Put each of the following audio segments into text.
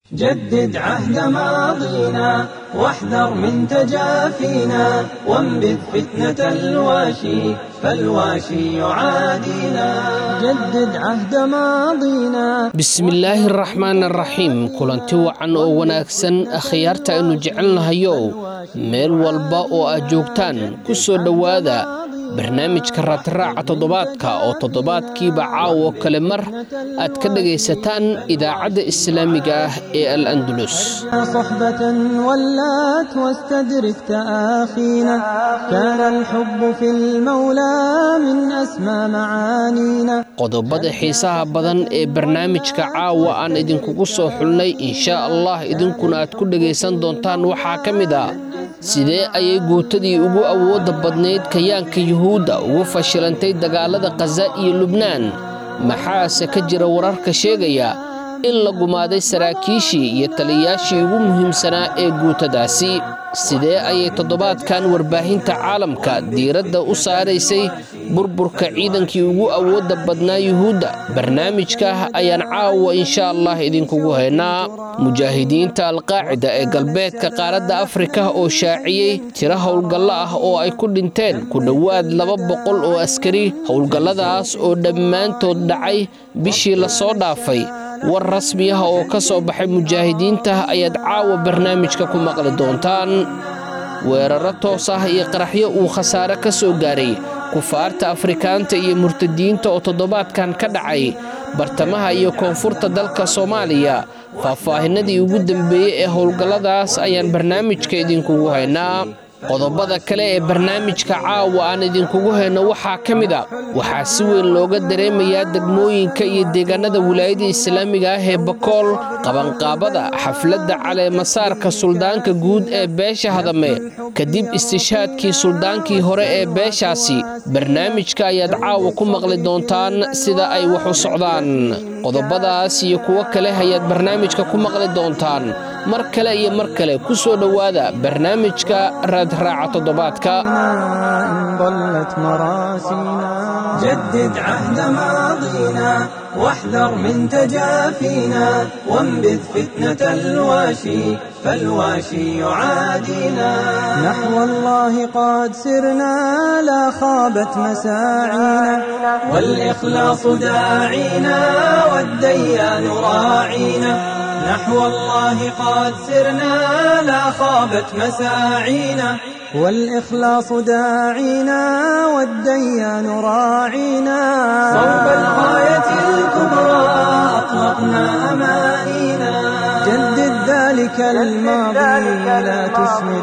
جدد عهد ماضينا واحذر من تجافينا وانبذ فتنة الواشي فالواشي يعادينا جدد عهد ماضينا bismillaahi araxmaan araxiim kulanti wacan oo wanaagsan akhyaarta aynu jecelnahayow meel walba oo aad joogtaan ku soo dhowaada barnaamijka raatiraaca toddobaadka oo toddobaadkiiba caawo kale mar aad ka dhagaysataan idaacadda islaamiga ah ee al andulus صحبة ولات واستدرك تآخينا كان الحب في المولى من أسمى معانينا qodobada xiisaha badan ee barnaamijka caawa aan idinkugu soo xulnay inshaa allah idinkuna aad ku dhagaysan doontaan waxaa ka mid ah sidee ayay guutadii ugu awoodda badnayd kayaanka yuhuudda ugu fashilantay dagaalada khaza iyo lubnaan maxaase ka jira wararka sheegaya in la gumaaday saraakiishii iyo taliyayaashii ugu muhiimsanaa ee guutadaasi sidee ayay toddobaadkan warbaahinta caalamka diiradda u saaraysay burburka ciidankii ugu awoodda badnaa yuhuudda barnaamijka ayaan caawa insha allah idinkugu haynaa mujaahidiinta alqaacida ee galbeedka qaaradda afrika oo shaaciyey tiro howlgallo ah oo ay ku dhinteen ku dhowaad laba boqol oo askari howlgalladaas oo dhammaantood dhacay bishii lasoo dhaafay war rasmi ah oo ka soo baxay mujaahidiinta ayaad caawa barnaamijka ku maqli doontaan weeraro toos ah iyo qaraxyo uu khasaare ka soo gaaray kufaarta afrikaanta iyo murtadiinta oo toddobaadkan ka dhacay bartamaha iyo koonfurta dalka soomaaliya faahfaahinadii ugu dambeeyey ee howlgalladaas ayaan barnaamijka idinkugu haynaa qodobada kale ee barnaamijka caawa aan idinkugu hayno waxaa ka mid a waxaa si weyn looga dareemayaa degmooyinka iyo deegaanada wilaayada islaamiga ah ee bakool qabanqaabada xafladda caleemasaarka suldaanka guud ee beesha hadame kadib istishaadkii suldaankii hore ee beeshaasi barnaamijka ayaad caawa ku maqli doontaan sida ay wax u socdaan qodobadaas iyo kuwo kale ayaad barnaamijka ku maqli doontaan mar kale iyo mar kale ku soo dhowaada barnaamijka raadraaca toddobaadka إن ضلت مراسينا جدد عهد ماضينا واحذر من تجافينا وانبذ فتنة الواشي فالواشي يعادينا نحو الله قد سرنا لا خابت مساعينا والإخلاص داعينا والديان راعينا نحو الله قد سرنا لا خابت مساعينا والإخلاص داعينا والديان راعينا صوب الغاية الكبرى أطلقنا أمانينا جدد ذلك الماضي لا تسمد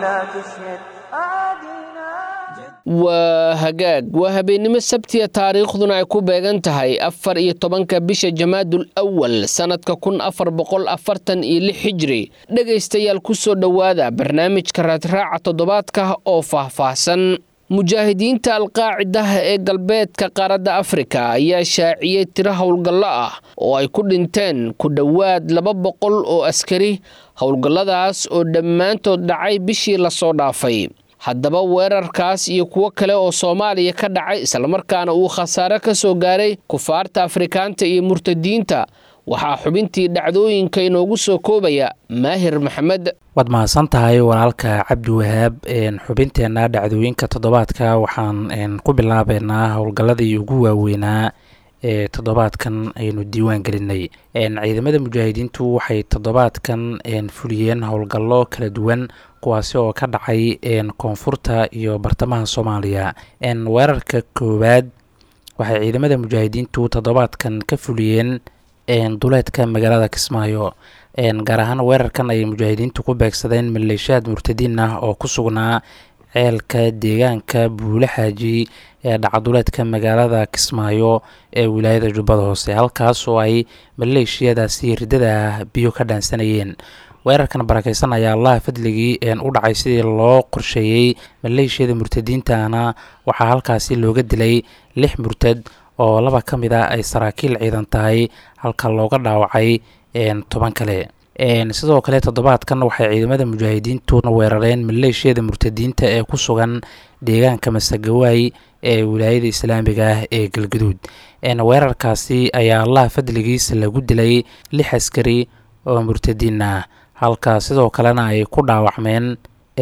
waa hagaag waa habeennimo sabtiya taariikhduna ay ku beegan tahay afar iyo tobanka bisha jamaadul awal sannadka kun afar boqol afartan iyo lix xijri dhegaystayaal ku soo dhowaada barnaamijka raadraaca toddobaadka oo faahfaahsan mujaahidiinta alqaacidaha ee galbeedka qaaradda afrika ayaa shaaciyey tiro howlgallo ah oo ay ku dhinteen ku dhowaad laba boqol oo askari howlgalladaas oo dhammaantood dhacay bishii lasoo dhaafay haddaba weerarkaas iyo kuwo kale oo soomaaliya ka dhacay islamarkaana uu khasaare ka soo gaaray kufaarta afrikaanta iyo murtadiinta waxaa xubintii dhacdooyinka inoogu soo koobaya maahir maxamed waad mahadsan tahay walaalka cabdi wahaab xubinteenna dhacdooyinka toddobaadka waxaan ku bilaabeynaa howlgalladii ugu waaweynaa ee toddobaadkan aynu diiwaan gelinay ciidamada mujaahidiintu waxay toddobaadkan fuliyeen howlgallo kala duwan kuwaasi oo ka dhacay koonfurta iyo bartamaha soomaaliya weerarka koowaad waxay ciidamada mujaahidiintu toddobaadkan ka fuliyeen duleedka magaalada kismaayo gaar ahaan weerarkan ayay mujaahidiintu ku beegsadeen maleeshiyaad murtadiin ah oo ku sugnaa ceelka deegaanka buule xaaji ee dhacduleedka magaalada kismaayo ee wilaayada jubbada hoose halkaas oo ay maleeshiyadaasi riddada ah biyo ka dhaansanayeen weerarkan barakeysan ayaa allaha fadligii u dhacay sidii loo qorsheeyey maleeshiyada murtadiintana waxaa halkaasi looga dilay lix murtad oo laba ka mid ah ay saraakiil ciidan tahay halka looga dhaawacay toban kale sidoo kale toddobaadkan waxay ciidamada mujaahidiintu weerareen maleeshiyada murtadiinta ee ku sugan deegaanka masagawaay ee wilaayada islaamiga ah ee galgaduud weerarkaasi ayaa allaha fadligiisa lagu dilay lix askari oo murtadiin ah halka sidoo kalena ay ku dhaawacmeen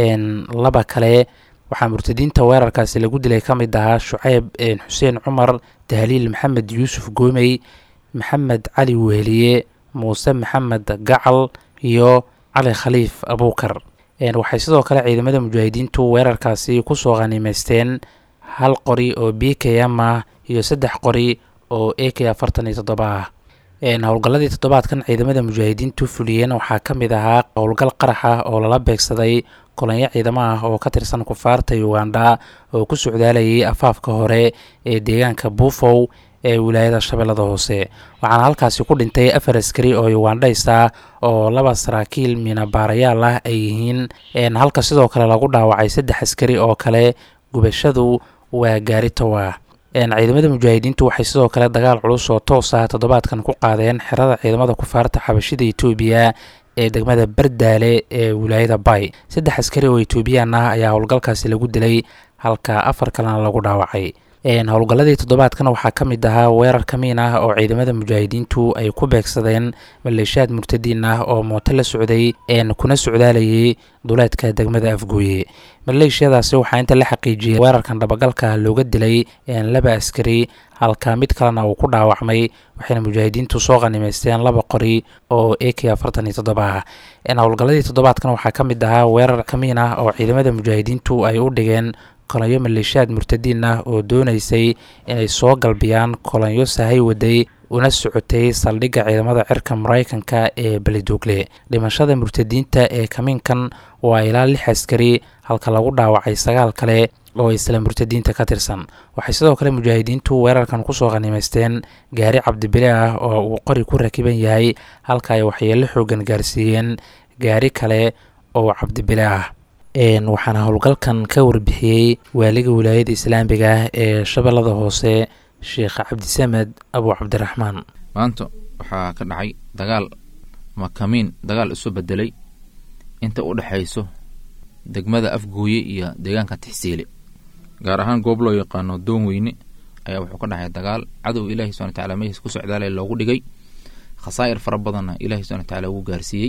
laba kale waxaa murtadiinta weerarkaasi lagu dilay ka mid ahaa shuceyb xuseen cumar tahliil maxamed yuusuf goomey maxamed cali weheliye muuse maxamed gacal iyo cali khaliif abuukar waxay sidoo kale ciidamada mujaahidiintu weerarkaasi kusoo khaniimeysteen hal qori oo b k m ah iyo saddex qori oo a k afartan iyo toddoba ah howlgalladii toddobaadkan ciidamada mujaahidiintu fuliyeen waxaa ka mid ahaa howlgal qarax ah oo lala beegsaday kolonyo ciidamo ah oo ka tirsan kufaarta uganda oo ku socdaalayay afaafka hore ee deegaanka buufow ee wilaayada shabeellada hoose waxaana halkaasi ku dhintay afar askari oo ugandhays ah oo laba saraakiil miinabaarayaal ah ay yihiin halka sidoo kale lagu dhaawacay saddex askari oo kale gubashadu waa gaaritowa ciidamada mujaahidiintu waxay sidoo kale dagaal culus oo toos ah toddobaadkan ku qaadeen xerada ciidamada kufaarta xabashida etoobiya ee degmada bardaale ee wilaayada bay saddex askari oo etoobiyaan ah ayaa howlgalkaasi lagu dilay halka afar kalena lagu dhaawacay howlgalladii toddobaadkan waxaa ka mid ahaa weerar kamiin ah oo ciidamada mujaahidiintu ay ku beegsadeen maleeshiyaad murtadiin ah oo mooto la socday kuna socdaalayay duleedka degmada afgooye maleeshiyadaasi waxaa inta la xaqiijiyay weerarkan dhabagalka looga dilay laba askari halka mid kalena uu ku dhaawacmay waxayna mujaahidiintu soo khanimaysteen laba qori oo a k afartan iyo toddoba ah howlgalladii toddobaadkan waxaa ka mid ahaa weerar kamiin ah oo ciidamada mujaahidiintu ay u dhigeen kolonyo maleeshiyaad murtadiin ah oo doonaysay inay soo galbiyaan kolonyo sahay waday una socotay saldhigga ciidamada cirka maraykanka ee belidogle dhimashada murtadiinta ee kamiinkan waa ilaa lix askari halka lagu dhaawacay sagaal kale oo isla murtadiinta ka tirsan waxay sidoo kale mujaahidiintu weerarkan kusoo khanimaysteen gaari cabdibile ah oo uu qori ku rakiban yahay halka ay waxyeelo xoogan gaarsiiyeen gaari kale oo cabdibile ah waxaana howlgalkan ka warbixiyey waaliga wilaayada islaamiga ah ee shabeellada hoose sheekh cabdisamed abu cabdiraxmaan maanta waxaa ka dhacay dagaal makamiin dagaal isu bedelay inta u dhexayso degmada afgooye iyo deegaanka tixsiile gaar ahaan goob loo yaqaano doon weyne ayaa wuxuu ka dhacay dagaal cadow ilaahi subana wataala mehiis ku socdaalay loogu dhigay khasaa'ir fara badanna ilahi subana wataala wuu gaarsiiyey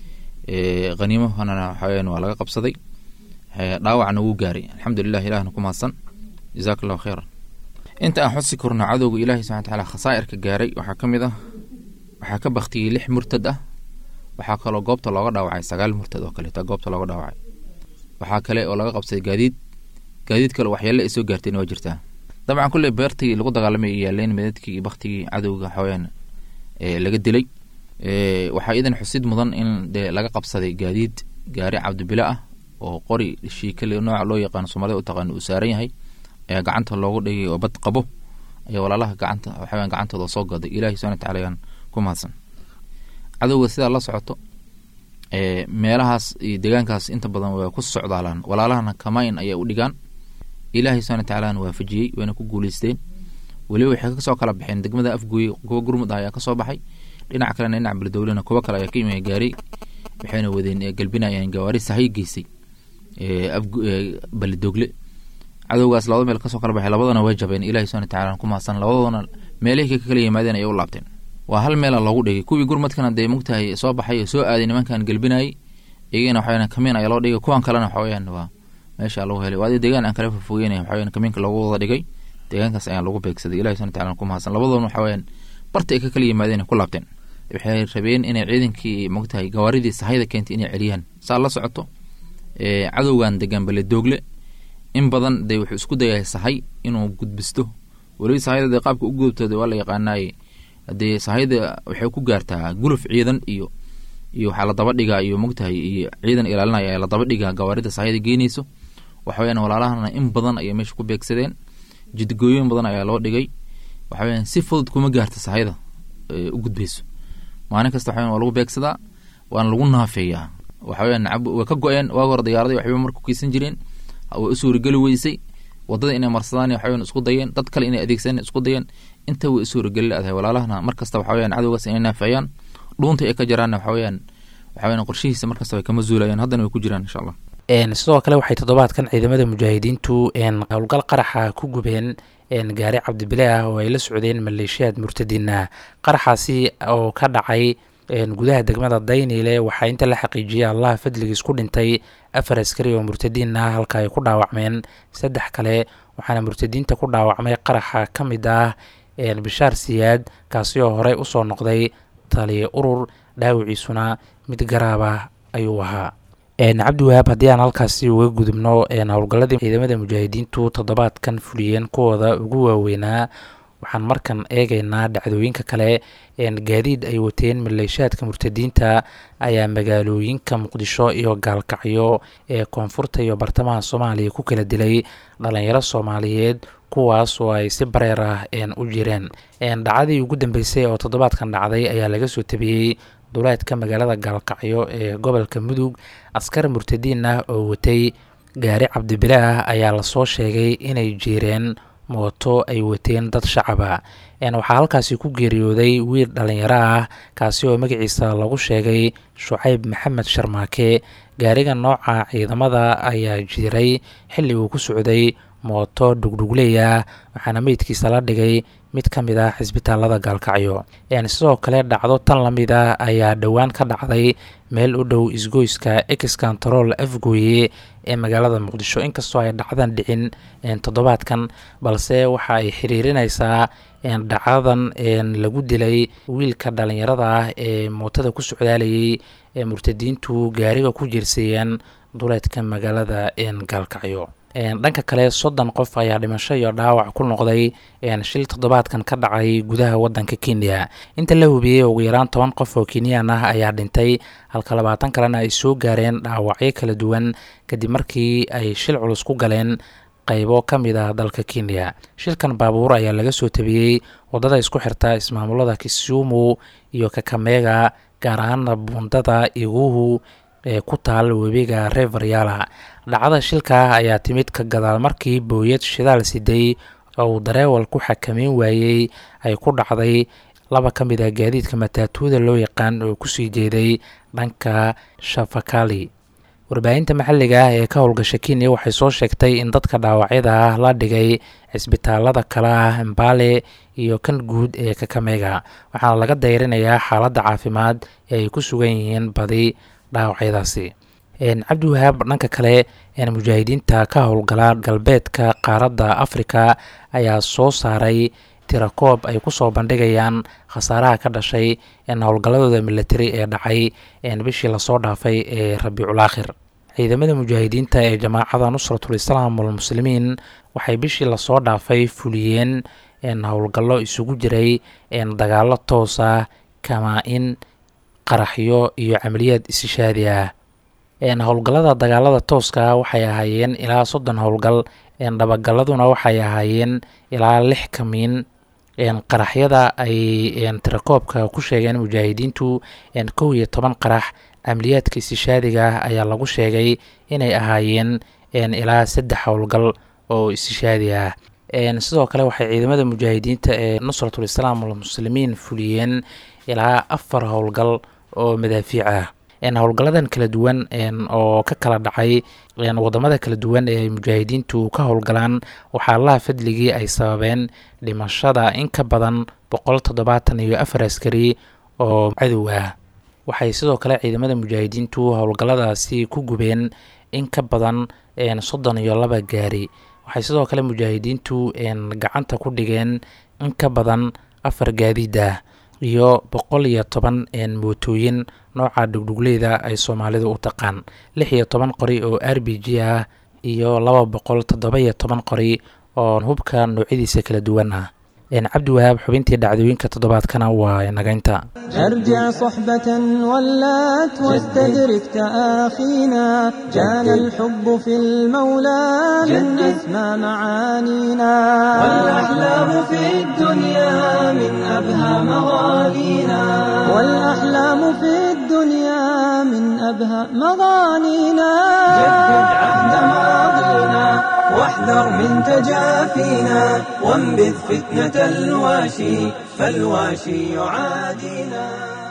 haniimohanana waxaweyaan waa laga qabsaday dhaawacna wuu gaaray alxamdulilah ilahna ku mahadsan jazaak allahu kheyran inta aan xusi korno cadowga ilahi subana wataala khasaa'irka gaaray waxaa ka mid ah waxaa ka baktiyey lix murtad ah waxaa kaloo goobta looga dhaawacay sagaal murtad oo kaleeta goobta looga dhaawacay waxaa kale oo laga qabsaday gaadiid gaadiid kale waxyeelle ay soo gaartayna waa jirtaa dabcan kulley beertii lagu dagaalamay yaaleen meedadkii iyo baktigii cadowga waxaweyaan laga dilay waxaa iidan xusid mudan in dee laga qabsaday gaadiid gaari cabdibile ah oo qori shiikale nooca loo yaqaano soomaalida u taqaano uu saaran yahay ayaa gacanta loogu dhigay oo bad qabo ayaa walaalaha gacanta waxaweyaan gacantooda soo gaday ilahi subana wataala ayaan ku mahadsan cadowga sidaa la socoto meelahaas iyo deegaankaas inta badan waa ku socdaalaan walaalahana kamayn ayay u dhigaan ilaahay subana watacalana waafajiyey wayna ku guuleysteen weliba waxay kasoo kala baxeen degmada afgooye kuwa gurmud ah ayaa kasoo baxay dhinac kalena dhinac beledowlena kuwo kale ayaa ka imaya gaaray waxayna wadeen galbinayeen gawaari sahay geysay beledogle cadowgaas labada meel kasoo kala baxay labadana way jabeen ilahi subana watacala ku mahadsan labadoodana meelihii ka kala yimaadeen ayay u laabteen waa hal meela loogu dhigay kuwii gurmadkana dee mugtahay soo baxay oo soo aaday nimankan gelbinayay iyagana waxaweyan kamiin ayaa loo dhigay kuwan kalena waxaweyaan waa meesha lagu helay waa deegaan aan kala fofogeynay waxaweyan kamiinka loogu wada dhigay deegaankaas ayaan lagu beegsaday ilahi subana wataala ku mahadsan labadoodna waxaweyaan barta ay ka kala yimaadeen ku laabteen waxay rabeen inay ciidankii mogtahay gawaaridii sahayda keentay inay celiyaan saa la socoto cadowgan degan beledoogle in badan dee wuxuu isku dayahay sahay inuu gudbisto weliba sahayda dee qaabka u gudubtooda waa la yaqaanaye hadee sahayda waxay ku gaartaa guluf ciidan iyo iyo waxaa la daba dhigaa iyo mogtahay iyo ciidan ilaalinaya la daba dhigaa gawaarida sahayda geynayso waxaweyaan walaalahana in badan ayay meesha ku beegsadeen jidgooyin badan ayaa loo dhigay waxaweyaan si fudud kuma gaarta sahayda u gudbayso maalin kasta waxaweyan waa lagu beegsadaa waana lagu naafeeyaa waxaweyaan waa ka go-een waag hore diyaaradii waxba marku kiisan jireen way u suurageli weysay wadada inay marsadaan waxaweyan isku dayeen dad kale inay adeegsadeen isku dayeen inta way suurageli leedahay walaalahana mar kasta waxaweyaan cadowgaas inay naafeeyaan dhuunta ay ka jaraanna waxaweyaan waxaweyan qorshihiisa mar kasta way kama zuulayaan haddana way ku jiraan insha allah sidoo kale waxay toddobaadkan ciidamada mujaahidiintu howlgal qaraxa ku gubeen gaari cabdibile ah oo ay la socdeen maleeshiyaad murtadiin ah qaraxaasi oo ka dhacay gudaha degmada dayniile waxaa inta la xaqiijiyay allah fadligiis ku dhintay afar askari oo murtadiin ah halka ay ku dhaawacmeen saddex kale waxaana murtadiinta ku dhaawacmay qaraxa ka mid ah bishaar siyaad kaasi oo horey usoo noqday taliya urur dhaawiciisuna mid garaab ah ayuu ahaa cabdiwahaab haddii aan halkaasi uga gudubno howlgalladii ciidamada mujaahidiintu toddobaadkan fuliyeen kuwooda ugu waaweynaa waxaan markan eegaynaa dhacdooyinka kale gaadiid ay wateen maleeshaadka murtadiinta ayaa magaalooyinka muqdisho iyo gaalkacyo ee koonfurta iyo bartamaha soomaaliya ku kala dilay dhalinyaro soomaaliyeed kuwaas oo ay si bareer ah u jireen dhacdadii ugu dambeysay oo toddobaadkan dhacday ayaa laga soo tabiyey duleedka magaalada gaalkacyo ee gobolka mudug askar murtadiin ah oo watay gaari cabdibile ah ayaa lasoo sheegay inay jiireen mooto ay wateen dad shacaba waxaa halkaasi ku geeriyooday wiil dhalinyaro ah kaasi oo magaciisa lagu sheegay shucayb maxamed sharmaake gaariga nooca ciidamada ayaa jiiray xilli uu ku socday mooto dhugdhugleya waxaana meydkiisa la dhigay mid ka mid ah xisbitaalada gaalkacyo sidoo kale dhacdo tan la mid ah ayaa dhowaan ka dhacday meel u dhow isgoyska ex control afgooye ee magaalada muqdisho inkastoo ay dhacdan dhicin toddobaadkan balse waxa ay xiriirinaysaa dhacdadan lagu dilay wiilka dhalinyarada ah ee mootada ku socdaalayay ee murtadiintu gaariga ku jirsiiyeen duleedka magaalada gaalkacyo dhanka kale soddon qof ayaa dhimasho iyo dhaawac ku noqday shil toddobaadkan ka dhacay gudaha wadanka kenya inta la hubiyey ugu yaraan toban qof oo kenyaan ah ayaa dhintay halka labaatan kalena ay soo gaareen dhaawacyo kala duwan kadib markii ay shil culus ku galeen qaybo ka mid ah dalka kenya shilkan baabuur ayaa laga soo tabiyey waddada isku xirta ismaamulada kisumu iyo kakamega gaar ahaana buundada iguhu ee ku taal webiga reveryala dhacdada shilka ayaa timid ka gadaal markii booyad shidaal siday oo uu dareewal ku xakameyn waayey ay ku dhacday laba ka mid ah gaadiidka mataatuuda loo yaqaan oo kusii jeeday dhanka shafakali warbaahinta maxalliga ah ee ka howlgasha kenya waxay soo sheegtay in dadka dhaawacyada ah la dhigay cisbitaalada kale ah mbale iyo kan guud ee kakamega waxaana laga dayrinayaa xaaladda caafimaad ee ay ku sugan yihiin badi dhaawacyadaasi cabdiwahaab dhanka kale mujaahidiinta ka howlgala galbeedka qaaradda afrika ayaa soo saaray tirakoob ay kusoo bandhigayaan khasaaraha ka dhashay howlgalladooda militari ee dhacay bishii lasoo dhaafay ee rabiicul aakhir ciidamada mujaahidiinta ee jamaacada nusratul islaam walmuslimiin waxay bishii lasoo dhaafay fuliyeen howlgallo isugu jiray dagaalo toos ah kamaa-in qaraxyo iyo camaliyaad isishaadi ah howlgallada dagaalada tooska waxay ahaayeen ilaa soddon howlgal dhabagalladuna waxay ahaayeen ilaa lix kamiin qaraxyada ay tirakoobka ku sheegeen mujaahidiintu kow iyo toban qarax camaliyaadka isishaadiga ah ayaa lagu sheegay inay ahaayeen ilaa saddex howlgal oo isishaadi ah sidoo kale waxay ciidamada mujaahidiinta ee nusratul islaam walmuslimiin fuliyeen ilaa afar howlgal oo madaafiic ah howlgalladan kala duwan oo ka kala dhacay wadamada kala duwan ee mujaahidiintu ka howlgalaan waxaa allaha fadligii ay sababeen dhimashada in ka badan boqol toddobaatan iyo afar askari oo cadow ah waxay sidoo kale ciidamada mujaahidiintu howlgalladaasi ku gubeen in ka badan soddon iyo laba gaari waxay sidoo kale mujaahidiintu gacanta ku dhigeen in ka badan afar gaadiid ah iyo boqol iyo toban mootooyin nooca dhugdhugleyda ay soomaalidu u taqaan lix iyo toban qori oo r b g ah iyo laba boqol toddoba iyo toban qori oo hubka noocyadiisa kala duwan ah cabdiwahaab xubintii dhacdooyinka toddobaadkana waa nagaynta أرجع صحبة ولات واستدرك تآخينا كان الحب في المولى من أسمى معانينا والأحلام في الدنيا من أبهى مغانينا والأحلام في الدنيا من أبهى مغانينا جدد عهد ماضينا واحذر من تجافينا وانبذ فتنة الواشي فالواشي يعادينا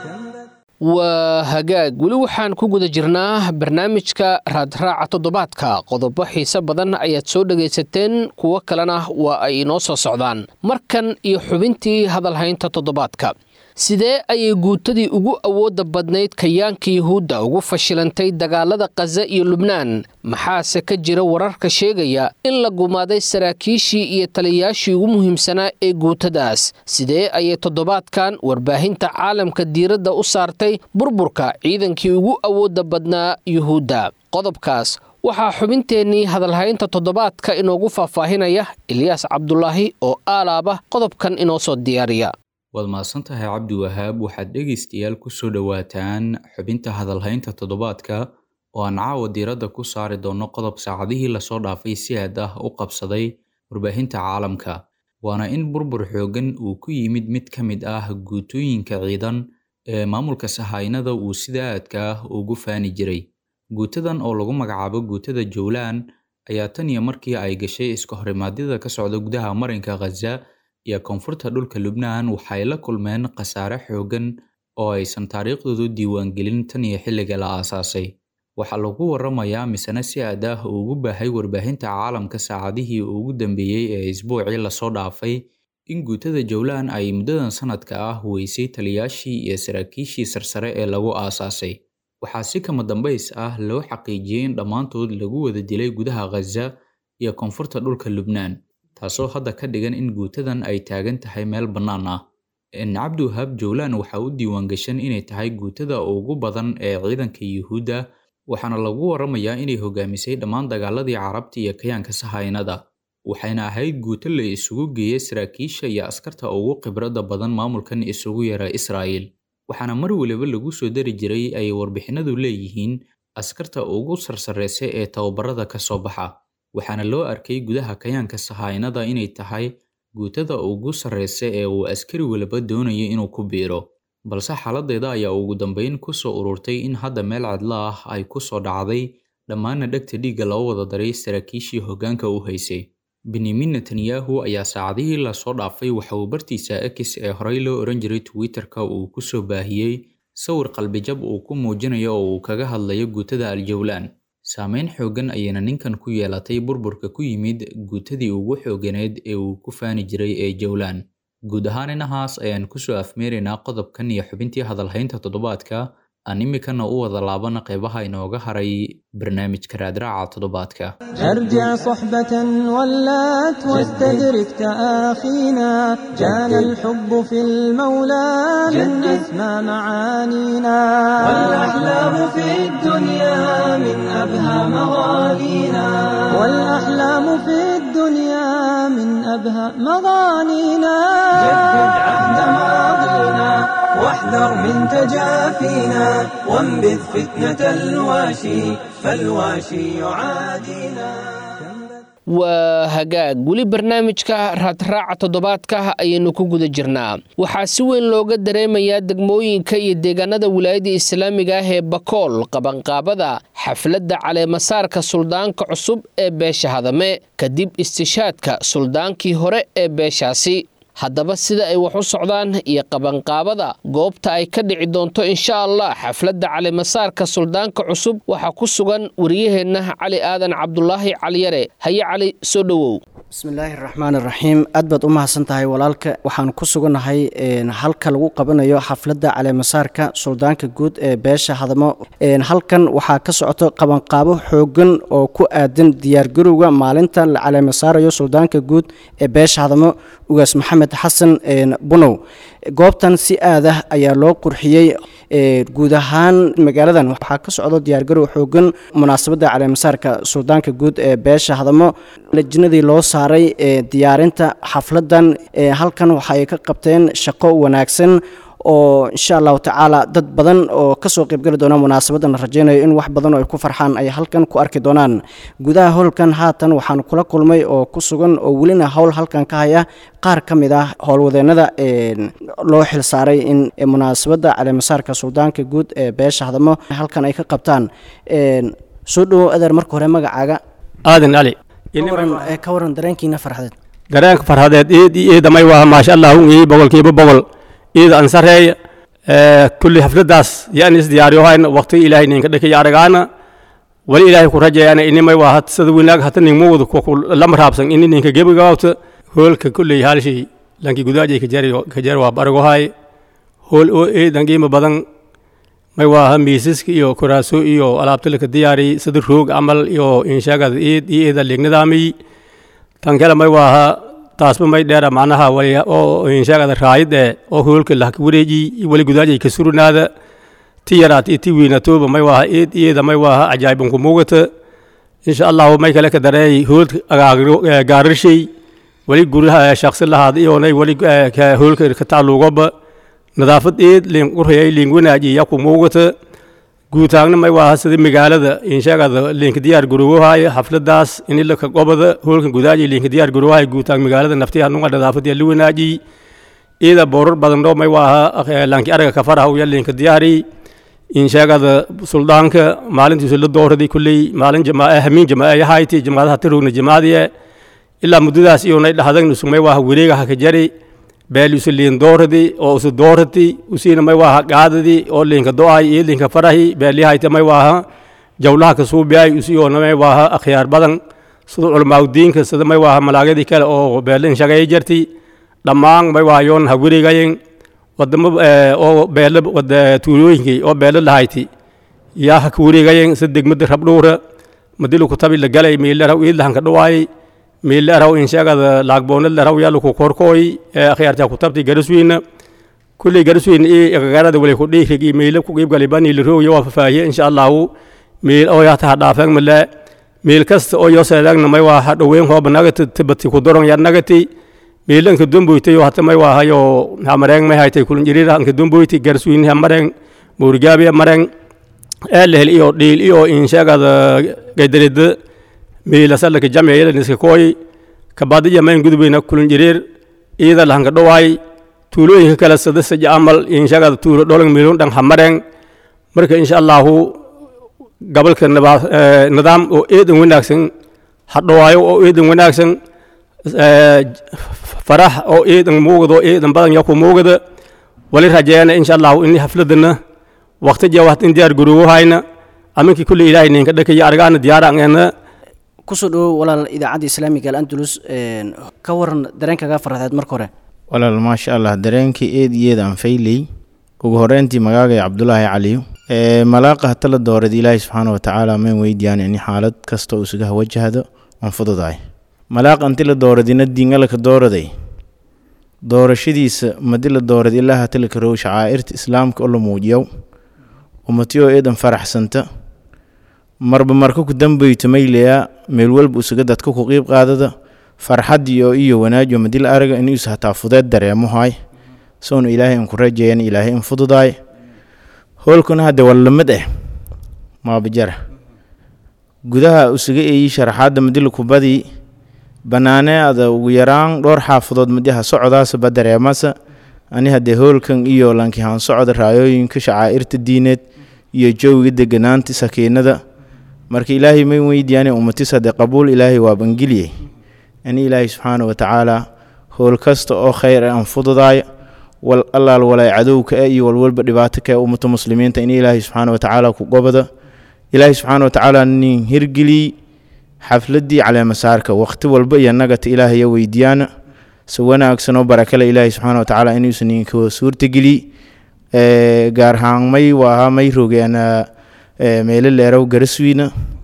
waa hagaag weli waxaan ku guda jirnaa barnaamijka raadraaca toddobaadka qodobo xiise badan ayaad soo dhegaysateen kuwo kalena waa ay inoo soo socdaan markan iyo xubintii hadalhaynta toddobaadka sidee ayay guutadii ugu awoodda badnayd kayaanka yuhuudda ugu fashilantay dagaalada khaza iyo lubnaan maxaase ka jira wararka sheegaya in la gumaaday saraakiishii iyo taliyayaashii ugu muhiimsanaa ee guutadaas sidee ayay toddobaadkan warbaahinta caalamka diiradda u saartay burburka ciidankii ugu awoodda badnaa yuhuudda qodobkaas waxaa xubinteennii hadalhaynta toddobaadka inoogu faahfaahinaya ilyaas cabdulaahi oo aalaaba qodobkan inoo soo diyaariya waad mahadsan tahay cabdi wahaab waxaad dhegaystayaal ku soo dhowaataan xubinta hadalhaynta toddobaadka oo aan caawa diiradda ku saari doono qodob saacadihii lasoo dhaafay si aad ah u qabsaday warbaahinta caalamka waana in burbur xooggan uu ku yimid mid ka mid ah guutooyinka ciidan ee maamulka sahaynada uu sida aadka ah ugu faani jiray guutadan oo lagu magacaabo guutada jowlaan ayaa tan iyo markii ay gashay iska horimaadyada ka socda gudaha marinka khaza iyo koonfurta dhulka lubnaan waxay la kulmeen khasaare xooggan oo aysan taariikhdoodu diiwaangelin tan iyo xilliga la aasaasay waxaa lagu waramayaa misena si aad ah ugu baahay warbaahinta caalamka saacadihii ugu dambeeyey ee isbuucii lasoo dhaafay in guutada jowlaan ay muddadan sanadka ah weysay taliyaashii iyo saraakiishii sarsare ee lagu aasaasay waxaa si kama dambays ah loo xaqiijiyey in dhammaantood lagu wada dilay gudaha khaza iyo koonfurta dhulka lubnaan taasoo hadda ka dhigan in guutadan ay taagan tahay meel bannaan ah cabdiwahaab jowlaan waxaa u diiwaangashan inay tahay guutada ugu badan ee ciidanka yuhuudda waxaana lagu waramayaa inay hogaamisay dhammaan dagaaladii carabta iyo kayaanka sahaynada waxayna ahayd guuto la isugu geeyay saraakiisha iyo askarta ugu khibradda badan maamulkan isugu yara israa'iil waxaana mar waliba lagu soo dari jiray ay warbixinadu leeyihiin askarta ugu sarsareysa ee tababarada ka soo baxa waxaana loo arkay gudaha kayaanka sahaynada inay tahay guutada ugu sarreysa ee uu askari waliba doonayo inuu ku biiro balse xaaladeeda ayaa ugu dambeyn ku soo ururtay in hadda meel cadlo ah ay ku soo dhacday dhammaana dhegta dhiigga loo wada daray saraakiishii hoggaanka u haysay benyamin netanyahu ayaa saacadihii lasoo dhaafay waxa uu bartiisa x ee horey loo oran jiray twitter-ka uu ku soo baahiyey sawir qalbijab uu ku muujinayo oo uu kaga hadlayo guutada aljowlaan saameyn xooggan ayayna ninkan ku yeelatay burburka ku yimid guutadii ugu xooganeed ee uu ku faani jiray ee jowlaan guud ahaan inahaas ayaan kusoo afmeeraynaa qodobkan iyo xubintii hadalhaynta toddobaadka aan imikana u wada laabana qeybaha inooga haray barnaamijka raadraaca toddobaadka ارجع صحبة ولات واستدرك تآخينا كان الحب في المولى من أسمى معانينا والأحلام في الدنيا من أبهى مغانينا والأحلام في الدنيا من أبهى مغانينا جدد عهد ماضينا واحذر من تجافينا وانبذ فتنة الواشي فالواشي يعادينا waa hagaag weli barnaamijka raadraaca toddobaadka ayaynu ku guda jirnaa waxaa si weyn looga dareemayaa degmooyinka iyo deegaanada wilaayadda islaamiga ah ee bakool qabanqaabada xafladda caleemasaarka suldaanka cusub ee beesha hadame kadib istishaadka suldaankii hore ee beeshaasi haddaba sida ay wax u socdaan iyo qabanqaabada goobta ay ka dhici doonto insha allah xafladda calimasaarka suldaanka cusub waxaa ku sugan wariyaheenna cali aadan cabdulaahi caliyare haye cali soo dhowow bismillaahi raxmaan iraxiim aad baad u mahadsan tahay walaalka waxaan ku sugannahay halka lagu qabanayo xafladda caleemasaarka suldaanka guud ee beesha hadamo halkan waxaa ka socoto qabanqaabo xoogan oo ku aadan diyaargarowga maalinta la caleemasaarayo suldaanka guud ee beesha hadamo ugaas maxamed xasan bunow goobtan si aadah ayaa loo qurxiyey guud ahaan magaaladan waxaa ka socdo diyaargarow xoogan munaasabadda caleemasaarka suldaanka guud ee beesha hadamo lajinadii loo saaray diyaarinta xafladan halkan waxa ay ka qabteen shaqo wanaagsan oo insha allahu tacaala dad badan oo kasoo qeybgeli doona munaasabadan la rajeynayo in wax badan oo ay ku farxaan ay halkan ku arki doonaan gudaha howlkan haatan waxaan kula kulmay oo ku sugan oo welina howl halkan ka haya qaar ka mid ah howlwadeenada loo xilsaaray in munaasabadda caleemasaarka suldaanka guud ee beesha hadamo halkan ay ka qabtaan soo dhowow adeer marka hore magacaaga aadan ali ka waran dareenkiina farxadeed dareenka farxadeed iid iidamay waa maasha allah ii boqolkiiba boqol iida an sareeya kulli xafladaas yaan is diyaariyohayn waqti ilaahay ninka dhakay aragaana wali ilaahay ku rajayaana inimay waa hat sida winaag hata ningma wada lama raabsan ini ninka gebigaawta hoolka kulley haalshay lanki gudaajay kajar waa baragohay hool oo eedan qiimo badan may waaha miisaska iyo kuraaso iyo alaabta laka diyaari sida roog camal iyo inshaagada eed iyo eeda leegnadaamiy tan kale may waaha taasba may dheera macnaha wali oo inshaagada raayid eh oo hoolka lahka wareeji wali gudaajay ka surinaada ti yaraat iyo ti wiinatooba may waaha eed iyeeda may waaha cajaa'ibunku muugata insha allahu may kale ka dareey hoolka gaararshay wali guryaha shaksi lahaad iyonay wali hoolka ka tacluugoba nadaafad eed liin qurayay liin wanaaji yaku muugata guutaagna may waaha sida magaalada inshaagada liinka diyaar garoowahaaya xafladaas inilaka gobada hoolka gudaaji liinka diyaar garoowahaaya guutaag magaalada naftiha nunga nadaafad li wanaaji iyada boorar badan dho may waaha laanki araga ka faraha uya liinka diyaari inshaagada suldaanka maalintiisu la dooradi kulley maalin jamaa hamiin jamaa yahayti jamaadaha tirowna jamaadiye ilaa muddadaas iyonay dhahdan usumay waaha wareegaha ka jari beel usu liin dooradi oo usu doorati usiina may waaha qaadadi oo liinka do-ay iyo liinka farahi beelyahayta may waaha jawlaha ka suubiyay usiyoona may waaha akhyaar badan sida culamaaudiinka sida may waaha malaagyadii kale oo beelin shagay jarti dhammaan may waaha yoon ha wareegayen wadamo oo beelo tuulooyinkii oo beelo lahayti yaa ha ka wareegayen sida degmada rabdhuura madilu kutabi la galay miilaraw iidlahan ka dhawaayay miilaraw inshagada laagboonad laraw yaluku korkooy akhyaarta kutabti garaswiina kulley garaswiina i gagarada wali ku dhiirig i miila ku qiib galibani lirow yo fafaahiye insha allahu miil oo yaata ha dhaafeeg male miil kasta oo yo seedaagna may waa ha dhoweyn hooba nagati tibati ku doron yar nagati miilanka domboyta yo hata may waa hayo hamareeng may haytay kulun jirira anka domboyti garaswiin hamareng muurigaabi hamareng eelehel iyo dhiil iyo inshagada gaydarida miilasalaka jamciyada niska kooy kabadiya mayn gudubeyna kulun jiriir iyada lahanka dhowaay tuulooyinka kale sada saja amal inshagada tuulo dholang miilun dhang hamareng marka insha allahu gabalka nidaam oo eedan wanaagsan hadhowaayo oo eedan wanaagsan farax oo eedan muugada oo eedan badan yaku muugada wali rajeena insha allahu ini hafladana waqti jawahad in diyaar garowahayna aminkii kulli ilaahay ninka dhakaya argaana diyaaraangeena kusoo dhawow walaal idaacadda islaamiga alantulus ka waran dareenkaga farxadeed marka hore walaal maasha allah dareenkii eed iyeed aan fayley ugu horeyntii magaagay cabdulaahi caliyo malaaqa hata la doorad ilaahay subxaana watacaala mayn weydiyaan in xaalad kasta uu isaga wajahdo aan fududahay malaaq anti la dooradina diingalaka dooraday doorashadiisa madi la doorad ilaa hata la karow shacaa'irta islaamka oo la muujiyow ummatiyo eedan faraxsanta marba marka ku dambeyto maylayaa meel walba usaga dadka ku qiib qaadada farxadiyo iyo wanaajo madil araga inuusa hataa fudeed dareemohay soona ilaahay in ku rajeeyan ilaahay in fududaay hoolkuna hadde wallamid eh maabajara gudaha usaga eeyi sharaxaadda madila kubadii banaaneada ugu yaraan dhowr xaafadood madiha socodaasaba dareemasa ani haddee hoolkan iyo lankihaan socda raayooyinka shacaa'irta diineed iyo joowiga deganaanta sakiinada marka ilaahay may weydiyaane ummatis haddee qabuul ilaahay waa bangiliyey ani ilaahay subxaana wa tacaala howl kasta oo khayr aan fududaaya wal allaal walay cadowka e iyo walwalba dhibaato ka e ummata muslimiinta in ilaahay subxaana wa tacaala ku gobada ilaahay subxaana wa tacaala nin hirgeliy xafladii caleemasaarka waqti walba iyo nagata ilaahaya weydiyaana se wanaagsanoo barakale ilaahay subxaana wa tacaala inuusan ninka suurtageliy gaar ahaan may waaha may rogeena meelo leerow garaswiina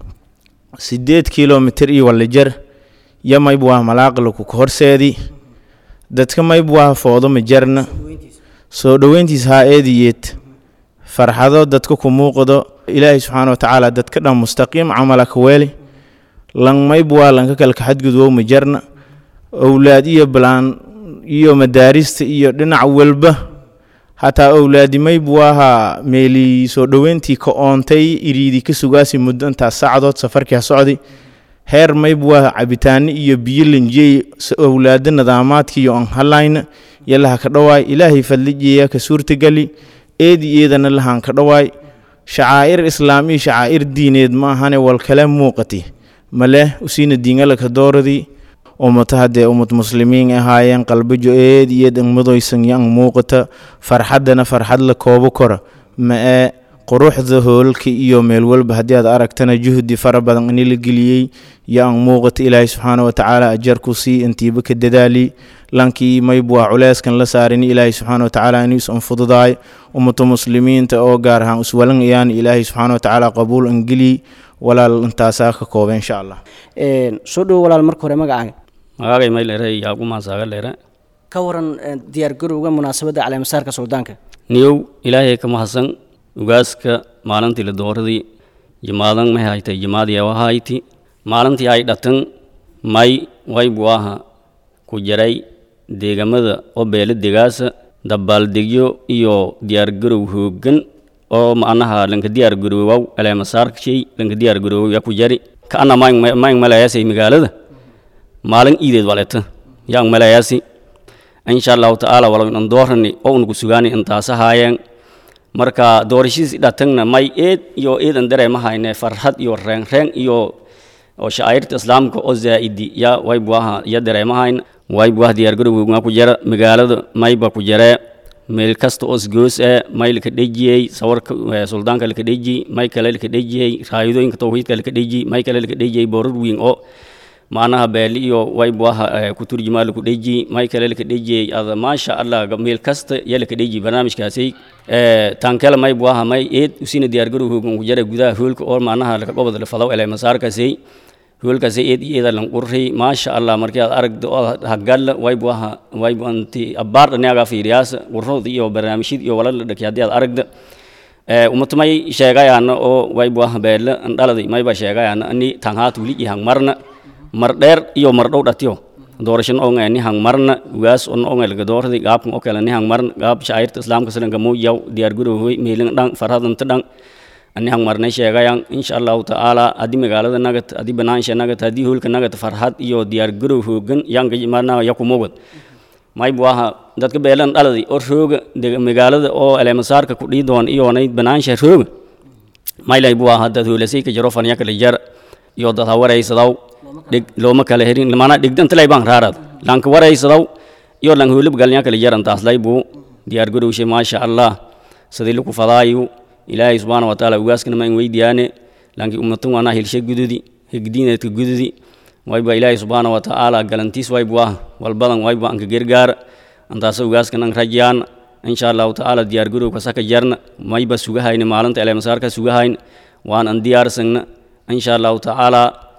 sideed kilomitr iyo walijar yo mayb waa malaaqlaku ka horseedi dadka mayb waa foodo majarna soo dhoweyntiis haa eediyeed farxado dadka ku muuqdo ilaahay subxaana wa tacaala dadka dhan mustaqiim camala ka weeli lan mayb waa lanka kalka xadgudwow majarna owlaad iyo balaan iyo madaarista iyo dhinac walba hataa owlaadi mayb waaha meeli soo dhoweyntii ka oontay iriidi ka sugaasi muddo intaas saacadood safarkii ha socdi heer mayb waa cabitaano iyo biyo lanjiyey owlaado nidaamaadka iyo aan halayna iyo laha ka dhawaay ilaahay fadlijiya ka suurtagali eedi eedana lahaan ka dhawaay shacaa'ir islaam iyo shacaa'ir diineed ma ahane wal kale muuqati maleh usiina diingala ka dooradii ummata haddee ummad muslimiin ahaayeen qalbajo eed iyo degmadoysan yan muuqata farxaddana farxad la koobo kora ma ee quruxda hoolka iyo meel walba haddii aad aragtana juhdi fara badan ini la geliyey iyo aan muuqata ilaahay subxaana wa tacaala ajarku sii intiiba ka dadaali lankii mayb waa culeyskan la saarin ilaahay subxaana wa tacaala inuu is anfududaay ummata muslimiinta oo gaar ahaan iswalanayaan ilaahay subxaana wa tacaala qabuul angeli walaal intaasaa ka kooba insha allah soo dhowo walaal marka hore magacaaga magacay maylere yaagumasaaga lere ka waran diyaargarowga munaasabadda caleemasaarka suldaanka niyow ilaahay ka mahadsan ugaaska maalintii la dooradii jimaadan may haytay jimaadii wahayti maalintii ay dhatan may waybu aha ku jaray deegamada oo beela degaasa dabaaldegyo iyo diyaargarow hoogan oo macnaha lanka diyaargaroowaw caleemasaarkshay lanka diyaargaroowaw yaa ku jari kaana maang malayaasay magaalada maalin iideed waleta yaang malayaasi insha allahu tacaala walawinan doorani oo unaku sugaani intaasa haayeen marka doorashadiis dhatangna may eed iyo eedan dareemahayne farxad iyo reenreen iyo oo shacairta islaamka oo zaa'idi ya waybuaha ya dareemahayn waybuah diyaargarowga ku jara magaalada mayba ku jaree meel kasta oo isgoos ee may laka dhejiyey sawarka suldaanka laka dheji may kale laka dhejiyey raayadooyinka tawxiidka laka dheji may kale laka dhejiyey boorar weyn oo macnaha beeli iyo waybuaha ku turjumaa laku dheji may kale laka dhejiyey ada maasha allah meel kasta ya laka dheji barnaamijkaasi tankela may buaha may eed usina diyaargarow hoogan ku jara gudaha hoolka oo macnaha laka gobod la fadaw ele masaarkaasi hoolkaasi eed iyo eeda lan qurri maasha allah markii aad aragdo oo hagalla waybu aha waybu anti abbaar dhanaga fiiriyaasa qurrood iyo barnaamijyad iyo walal dhaki haddii aad aragda umata may sheegayaana oo waybu aha beelle andhaladi mayba sheegayaana ani tanghaat wili iyo hang marna mar dheer iyo mar dhow dhatiyo doorashan onga ni hang marna ugaas on onga laga dooradi gaabkan oo kale ni hang marna gaab shacairta islaamka sidanka muujaw diyaargarow hoy meelin dhan farhadanta dhan ani hang marnay sheegayaan insha allahu tacaala haddii magaalada nagat haddii banaansha nagat haddii hoolka nagat farxad iyo diyaargarow hoogan yanka marna yakumugad maybu aha dadka beelan dhaladi oo rooga magaalada oo eleemasaarka ku dhii doon iyoonay banaansha rooga maylaybu aha dad hoolasay ka jaro fanya kala jar iyo dad ha waraysadaw dhig looma kala herin mana dhigdantalay baan raarad lanka waraysadaw iyo lang hoolab galnya kala jarantaas laybu diyaargarowshe maasha allah sidii laku fadaayu ilaahay subxaana watacaala ugaaskana maan weydiyaane laakiin ummatan waana hilshe gududi hegdiineedka gududi wayba ilaahay subxaana watacaala galantiis waybu ah walbadan wayba anka gergaara antaasa ugaaskana an rajyaan insha allahu tacaala diyaargarowka saka jarna mayba sugahayne maalinta eleemasaarka sugahayne waan an diyaarsagna insha allahu tacaala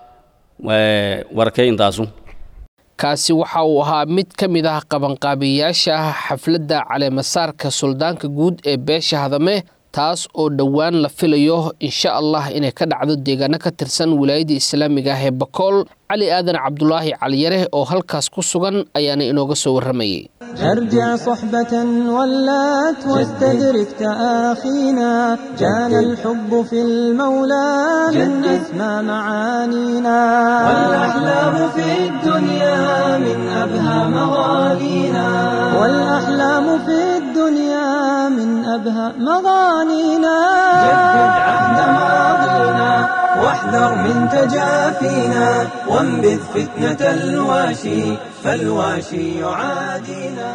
warkay intaasu kaasi waxa uu ahaa mid ka mid ah qabanqaabiyayaasha xafladda caleemasaarka suldaanka guud ee beesha hadame taas oo dhowaan la filayo insha allah inay ka dhacdo deegaano ka tirsan wilaayadda islaamiga ah ee bakool cali aadan cabdulaahi caliyare oo halkaas ku sugan ayaana inooga soo warramayay ارجع صحبة ولات واستدرك تآخينا كان الحب في المولى من أسمى معانينا والأحلام في الدنيا من أبهى مغانينا والأحلام في الدنيا من أبهى مغانينا جدد عهد ماضينا واحذر من تجافينا وانبذ فتنة الواشي فالواشي يعادينا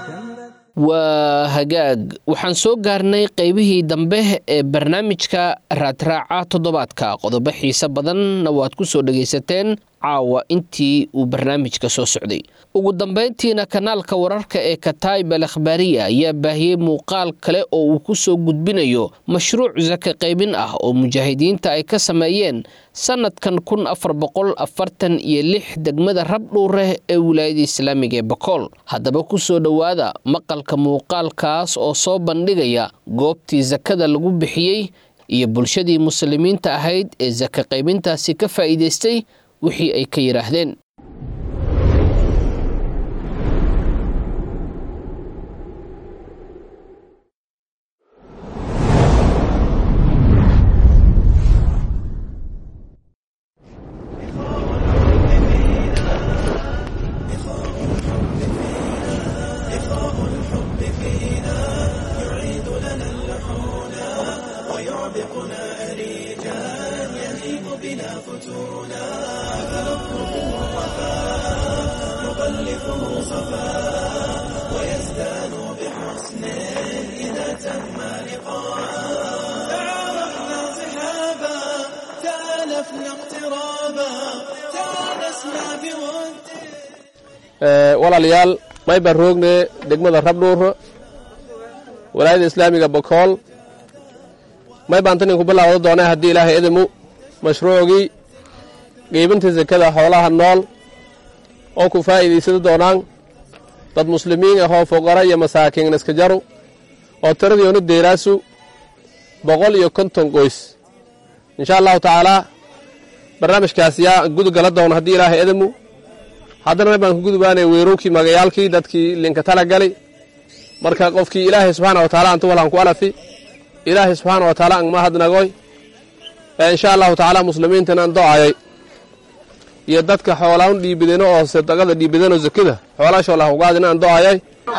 waa hagaag waxaan soo gaarnay qaybihii dambe ee barnaamijka raadraaca toddobaadka qodobo xiise badanna waad ku soo dhegaysateen caawa intii uu barnaamijka soo socday ugu dambayntiina kanaalka wararka ee kataib al akhbaariya ayaa baahiyey muuqaal kale oo uu ku soo gudbinayo mashruuc saka qaybin ah oo mujaahidiinta ay ka sameeyeen sanadkan kun afar boqol afartan iyo lix degmada rabdhuureh ee wilaayada islaamiga ee bakool haddaba ku soo dhowaada maqalka muuqaalkaas oo soo bandhigaya goobtii sakada lagu bixiyey iyo bulshadii muslimiinta ahayd ee saka qaybintaasi ka faa'iidaystay wixii ay ka yidhaahdeen تالفنا اقترابا تانسنا بود walaalayaal may baan roogne degmada rabdhuur walaayada islaamiga bokool may baan tan inku bilaawda doonay haddii ilaahay idimu mashruucgii geybinta sekada xoolaha nool oo ku faa'iidaysada doonaan dad muslimiin ahoo fuqara iyo masaakiin iska jaru oo tiradiyoonu deeraasu boqol iyo konton qoys insha allahu tacaalaa barnaamijkaas yaa gudugala doona haddii ilaahay idimu haddana may baan ku gudubaanay weerowkii magayaalkii dadkii linka tala gali marka qofkii ilaahay subxaana wa taala antu walaan ku alafi ilaahay subxaana wa taala angma hadnagoy ee insha allahu tacaala muslimiintan aan do'ayay iyo dadka xoolaan dhiibideno oo sadaqada dhiibideno zakada xoolaashoo lah ugaadina aan do'ayay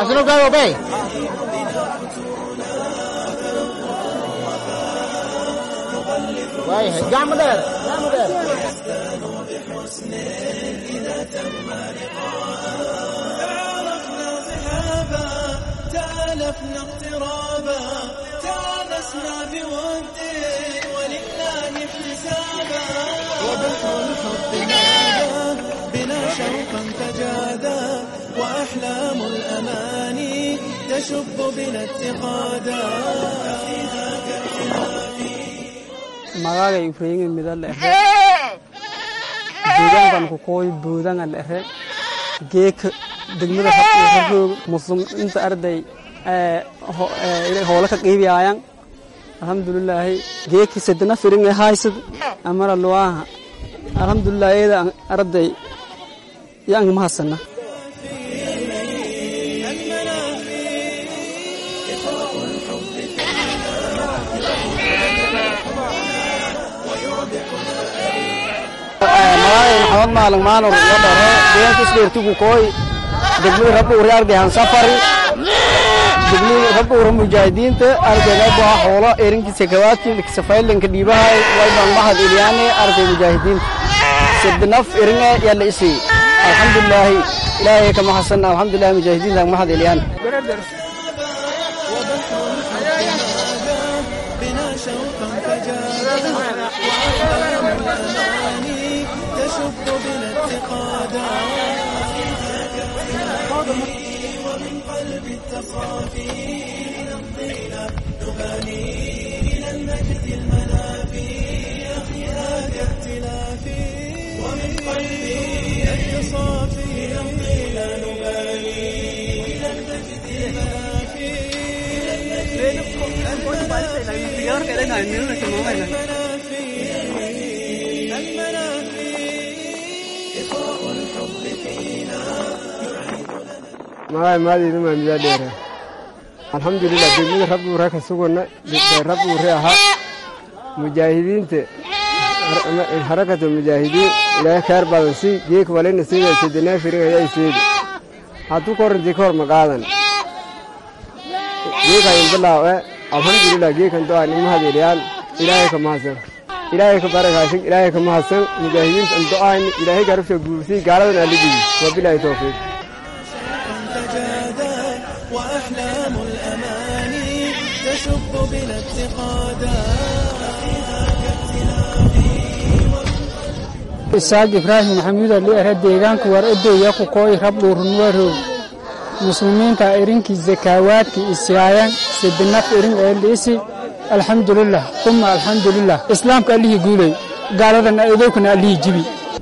تالفنا اقترابا تانسنا بود ولله احتسابا وبحر الحب نادى بنا شوقا تجادا وأحلام الأماني تشب بنا اتقادا magaaga ifreeyinga mida la ehe deegaankan ku kooy buudanga la ehe geeka degmada raroog muslim inta arday hoola ka qiibiyaayan alxamdulilaahi geeki sedana firinga haysad amara luwaaha alxamdulilah eeda arday yaang mahasana magaaga maxamed maalin maanur iyo dhere deegaanka isdheertigu kooy degmada rabdhuuri argayhan safari degmada rabdhuura mujaahidiinta argayga baa xoolo erinkiisa kawaadkii kisafaylanka dhiibahay waybaan mahad ilyaane argay mujaahidiinta sadnaf eringa yaa la isii alxamdulilaahi ilaahay kama xasan alxamdulilahi mujaahidiinta mahad ilyaane بنا شوقا تجادا وأحلام الأماني تشب بنا اتقادا ومن قلب التصافي نمضينا نباني إلى المجد المنافي أخيرات ائتلافي ومن قلبي التصافي نمضينا نباني إلى المجد المنافي magaay maadiina maamiyaa dheere alxamdulilah degmada rabbuure ka sugana rabbuure ahaa mujaahidiinta harakata mujaahidiin ilaahay kheer badan si geek walina siida sedenaa firin ayaa seedi hadduu korantii ka hor maqaadan geekayin bilaawe alxamdulilah geekan do'a nima hadeeliyaan ilaahay ka mahadsan ilaahay ka barakaasin ilaahay ka mahadsan mujaahidiinta an do'ayni ilaahay garabsha guursii gaaladan aligii wabilaahi towfiiq تجادا وأحلام الأماني تشب بنا اتقادا isaaq ibraahim maxamuud ali ere deegaanku war edeya ku kooy rabdhuurnuwarow muslimiinta irinkii zakaawaadkii isiyaayan sidinaf irin ee liisi alxamdulilah uma alxamdulilah islaamka allihii guulay gaaladan adookana allihii jibi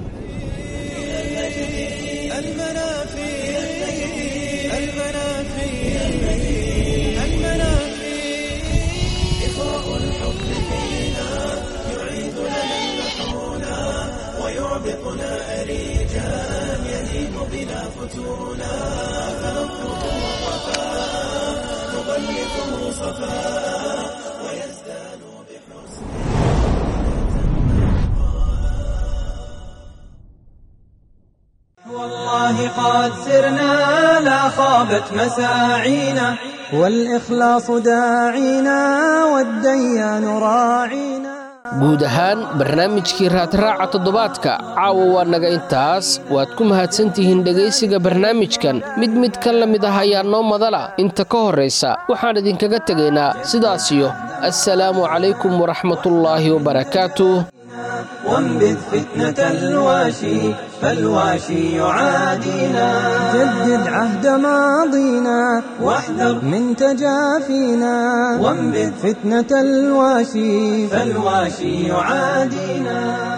والله قد سرنا لا خابت مساعينا والإخلاص داعينا والديان راعينا guud ahaan barnaamijkii raadraaca toddobaadka caawa waa naga intaas waad ku mahadsantihiin dhegaysiga barnaamijkan mid mid ka la mid ah ayaa noo madala inta ka horraysa waxaan idinkaga tegaynaa sidaasiyo assalaamu calaykum waraxmatullaahi wabarakaatuh وانبذ فتنة الواشي فالواشي يعادينا جدد عهد ماضينا واحذر من تجافينا وانبذ فتنة الواشي فالواشي يعادينا